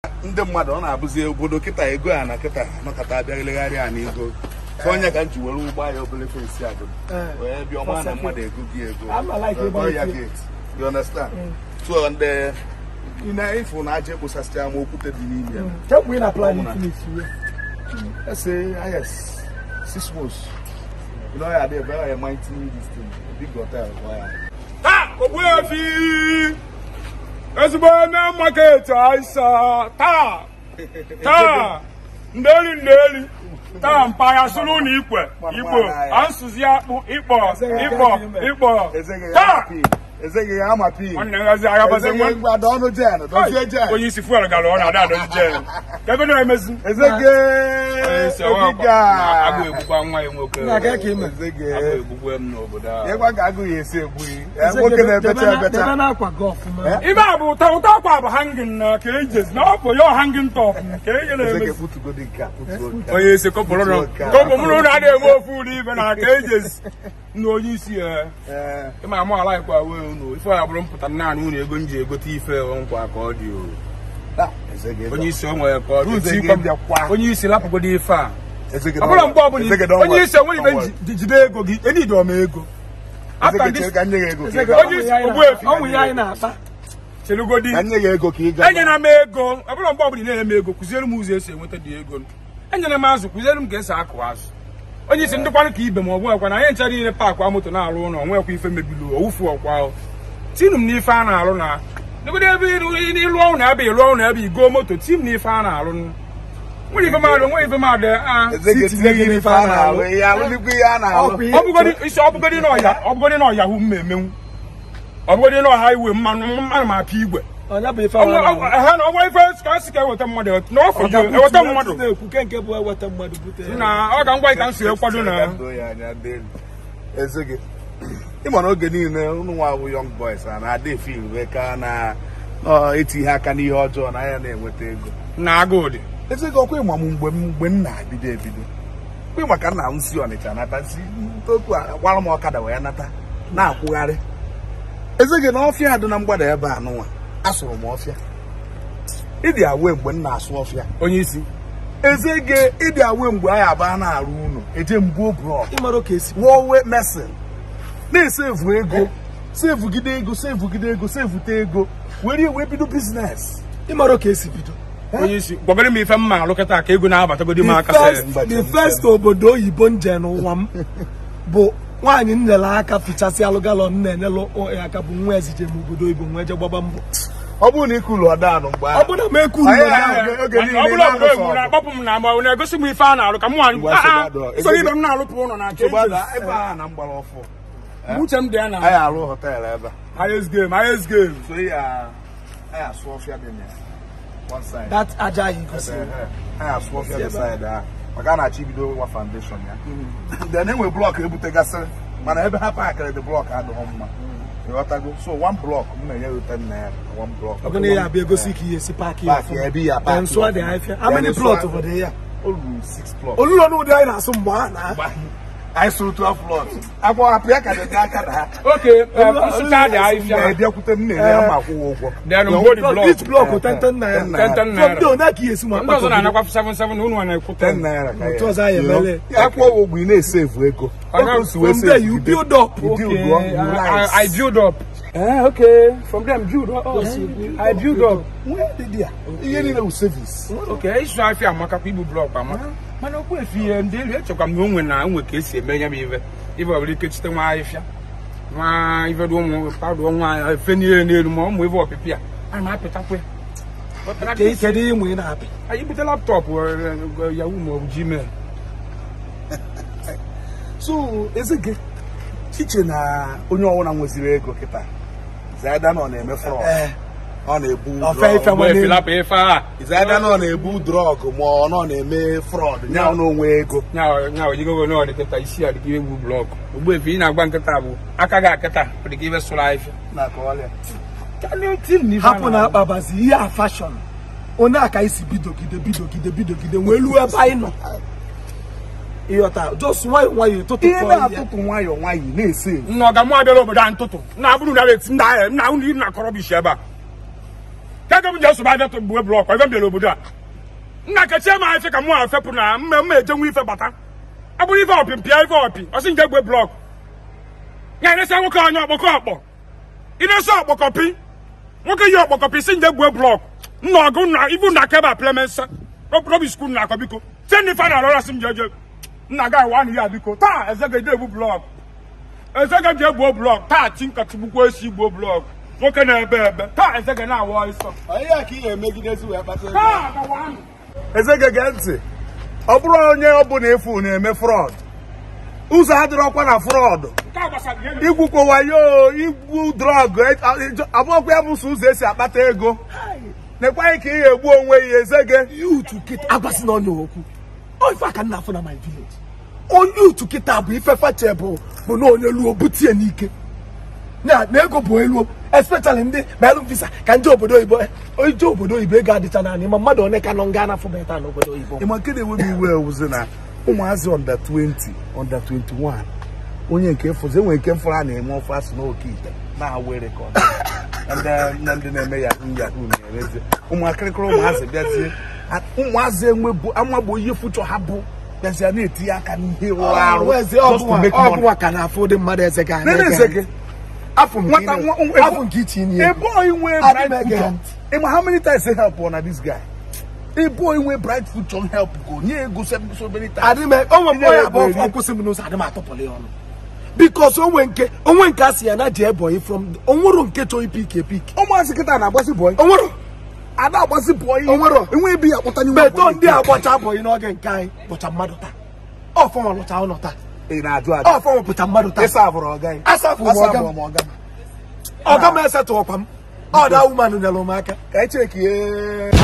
ndị mmadụ ọ na-abụzi obodo kịta ego a na kịta nọkọta abịagịlegharị a na ego so onye ka m ji were ụgbọ ya obere fensi agụrụ wee bịa ọma na mmadụ ego gị ego Gụọ ya gate you understand so ndị ị na-efu na aja ekposasịcha ama okwute dị n'ime ya Check we na plan Ọmụna. finish here. let's say yes six months you know ya dey very mighty this thing big hotel for ya taa ogbuefi ezigbo eme maketi aisa taa taa ndeli ndeli taa mpaya sụrụ na ikwe igbo ansụzi akpụ ịkpọ ịkpọ ịkpọ Ezeghị ya taa ama pin. Ezeghị ya ama pin. nwanne ngazi agabasị Ezeghị nwa mgbada ọnụ jen dozie jen onye isi fuel gara ọ na-ada adozi jen ebe na-emezi Ezege Ogiga. agụ egbukwa nwa ya nwoke Na ga ka ime. Ezege agụ egbukwe m n'obodo a ịgwa ka agụ ya esi egbu ya nwoke na-ebecha Debe ebecha na akwa golf ma. ibe a bụ ụta ụta akwa bụ hangin na ka ejezi na ọ bụ ya hangin top ka eje Ezege na-emezi putugodi nke a putugo nke a. onye isi kọpụrụ nọ kọpụ mụrụ na adịghị eme ofu ụlọ ibe na ka ejezi na onye isi ya Ee, ịma amụ ala ikwa wee unu ife ya bụrụ mpụta naanị unu ego m ji egote ife nkwa ka ọ dị o ah, Ezege onye isi o nwere ka ọ dị Ezege tikwa m- bịakwa. onye isi lapụgodo ife a Ezege ọ bụla mgbe ọbụla Ezege i- don't onye worry, isi enweghị ibe don't worry. ji- jide ego gị enidi ọma ego After Ezege this- chere ka nye ya ego ka ị Ezege gaa. Onye isi ọnwụ ya anyị Ogbuefi. na- ọnwụ ya anyị na-akpa. chelugodi Ka nye ya ego ka ị gaa. enyere m ego ọ bụla mgbe ọbụla ị na-eme ego kụziere m ụzọ esi enweta dị ego enyere m azụ kụziere m ka esi akụ azụ onye isi ndịkwanụ ka ibe ma ọ bụ ọkwa na anyị ncha niile paakị moto na-arụ ụlọ nwekwa ife mebiri owufu ọkwa tinu m n'ife a na-arụ na dịgodo ebe ịrụ- ịlụ ọrụ na ebe ịlụ ọrụ na ebe igoo moto ti m n'ife a na-arụ nwere ife mmadụ nwere ife mmadụ a Ezege tinye gị n'ife a na-alụ ihe alụlikwa ihe a na-alụ Ọkwa ihe- ọ bụgodi isi ọ bụgodi na ọya ọ bụgodi na ọya hụ m emenwu ọ bụgodi na ọha iwe mmanụ mmanụ ma apịa igwe Ọnya bụ ife Ọnwa- awara ọnwa- ha na ọgwa ife ka a sị ka eweta mmadụ na ọfọ gị eweta mmadụ na-ekwu ke nke bụ eweta mmadụ bute ya. na ọ ga ngwa ka m si ekwado na Doo ya anya delu. Ezege ịma na oge niile ụnụ nwa bụ young boys a na-ada efe iwe ka na ọ, eti ihe aka n'ihe ọjọọ na ya na-enweta ego na agụụ dị ezege ọkwa ịma m mgbe m mgbe m na-ebido ebido kwa ịma ka nna m si ọnịcha nata si ntopu a gbara m ọkada wee nata na-akwụgharị ezege na ọfịa dị na mgbada ebe a nụnwa asụrụ m ọfịa ịdị awe mgbe m na-asụ ọfịa onye isi ezege ịdị awe mgbe anyị abaa na-arụ ụlọ eje mbuo brọk ịmara ka esi wọwe mesin na-esevu ego sevugide ego sevugide ego sevute ego were wee bido biznes ịmara ka esi bido onye isi gwagoro m ife mma alụkọta ka ego na-abatagodi m The aka first- sị the first obodo oyibo nje n'ụwa m bụ nwaanyị m nyere aka fichasị alụ galọn na-enyelụ ya aka bụ nwa ezije m obodo oyibo nwee je gbaba mbọ ọ bụrụ na ikulu ọdanụ mgbe ọ bụ na m ekwu Anyị na a- oge niile ọ bụla obodo na-alụsọ oyibo ọgụ. na-akpọpụ m na agba na-egosi m ife a na-alụ ka m nwa Ngwa nsogbu adọ. soro ibe m na-alụpụ ụlọ na nke Nsogbu ada, ebe a na mgbara ọfụ uche m dị ya anyị na arụ họteelụ ebe a highest game highest game so ya anyị asụ ọfịa dị na ya one side that aja ahụ gosi Ebe, eh, anyị asụ ọfịa dị side ahụ maka a na-achọ ibido nwa foundation ya then enwe blọk ebutegasịrị mana ebe ha pakịrị dị blọk adịghị mma ịghọtago so one blọk m na-enye ya ute nna ya one blọk ọ bụ na ya abịa egosi ka ihe si paaki ya Paaki ebe ya, paaki nsụa dị ọfụma. afịa how many Then plot nsụa- obodo ya o ruru six plọt olụlọ n'ụdị anyị na-asụ mgbe a na anyị sụrụ 12 plọt akwọ apịa ka dị n'aka na ha oke nsụcha dị ahịfịa na-ebiakwute m na-enye ya ma akwụwa ụgwọ then mgbe dị blọk each block tenten naira Ten naira. Ten from naira. there onye ka ihe si ma ndị ọzọ na-anakwa 77 na unu a na-ekwu 10 10 naira ka Otu ọzọ anyị You know? emele. akwụọ ụgwọ ị na-esevu ego Aga- Otu o si wee from there save, you you build up you Okay, build up, you I, rise. I, I build up. Eh, okay. From them, build up. Oh, I build up. Nwee dị ya. ihe niile bụ service Okay, ịsụ afịa amaka kwa ibu blọk amaka. Mana okwu efi ihe ndị elu echekwa m na onwe na onwe ka esi eme ya bụ ife. Ife ọbụla ike chite nwa ahịfịa. Nwa ife dị ụmụ padụ nwa efe niile n'elu ma ụmụ ife ọpịpị a. A na-apịtakwa ya. But Ke- kedu ihe ịmụ ị na-apị Anyị bute laptọpụ eh, Yahoo ma ọ bụ Gmail. so ezege iche na onye ọbụla nweziri ego kịta zaida na ọ na-eme fraud Eh, ọ na-ebu Ofe drug. ife Mgbe efilapụ ife a. zaida na ọ na-ebu drọg ma ọ nọ na-eme fraud nya na onwe ego nya nya ojigogo na ọdịkịta isi a dịka egwu blọk. Ogbu efi ị na-agba nkịta bụ aka gị akịta ọ dịka ife sụrụ ahịfịa. na akọwalịa hapụ na akpabazi ihe a fashọn onye a ka anyị si bidogide bidogide bidogide wee luo ebe anyị nọ ịghọta jos nwayọ nwayọ ụtụtụ ihe kpọọ ihe na-atụtụ nwayọọ nwayọọ na-ese nna ọga mụ abịala obodo a ntụtụ na abụrụ na eti nna ya nna unu na akọrọ bishi ebe a ka ego m ji esobe aja gbuwe blọk ebe m bịara obodo a nna kechie m afịa ka mụ a fepụ na mme mma ejenwe ife bata ọ bụrụ ife ọpị mpịa ife ọpị ọsị nje gbe blọk ya na-ese nwoke onye ọkpọkọ ọkpọ ị na-ese ọkpọkọpị nwoke yi ọkpọkọpị si nje gbuo blọk nna ọgụ na ibu na keba plemensa robi skul na akọ biko tie ndị fa na alọra si m jeje nna ga wa ya biko taa ezege je egbu blọk ezege je egbuo blọk taa ti nkatigbukwa esi gbuo blọk nwoke na-ebe ebe taa ezege na-awọ isọ onye ka ị ga-emegidezi wee kpata ego taa gawanụ ezege gee ntị ọ bụrụ onye ọbụla efu na-eme frọd ụzọ adịrọkwa na frọd nke a gbasara ihe igwukwo wayo igwu drọg abụọkwa ya bụ sọ ụzọ esi akpata ego nekwaghị ka ị ga-egbu onwe ya ezege yutu kịta agwasị na onye okwu ọ ife aka nna afọ na my village onye yutu kịta bụ ife fache bụ bụ na onye luo butie n'ike na na ego bụ elu especially ndị melụ visa ka ndị obodo oyibo ije obodo oyibo ego adịcha naanị ma mmadụ one ka nọ nga na afọbata n'obodo oyibo ịma nke na-enwe m iwe ewuzi na ụmụazị under 20 under 21 onye nke fụzi enwere nke mfụrụ a na-eme ofe asụ n'oke ite na-awa rekọd na ndị na-eme yahoo yahoo na-erezi ụmụakịrịkịrị ụmụazị bịazie ụmụazị enwebu amagbo ihe fuchọ ha bụ bịazie na-etinye aka n'ihe rụrụ arụ Wezi just to make money. ọbụwa ka na-afụ ụdị mmadụ eze ga Nene Ezeke, afọ nke nwata ị nwa- na- afọ nke iche inye a boy nwee Adị m bright ege future ntị. ịma how many times say help on this guy a boy nwee bright future help go nye ego so so many times adịm onwe mgbe Ihe ya ego bụ eri. ọkwụsị m n'ụzọ adịm atọpụrụ ya ọnụ bikos onwe nke onwe nke a sị ya na ji ebonyi from onwero nke chọrọ ipik epik ụmụazị kịta na-agbasi boy onwero a na-agbasi boy Onwero. enwe ebe ya akpọta n'ihu beto abụọ ndị a gbọcha abọghị n'oge nke anyị bụcha mmadụ taa ọfọnwa lụcha ụlọ taa ị na-ajụ ajụ ọfọnwa bụcha mmadụ taa ịsa abụrụ ọga ya asafụ m ọga m m ọga m ọga m esetụọkwa m ọda wumanụ nyere m aka ka echeki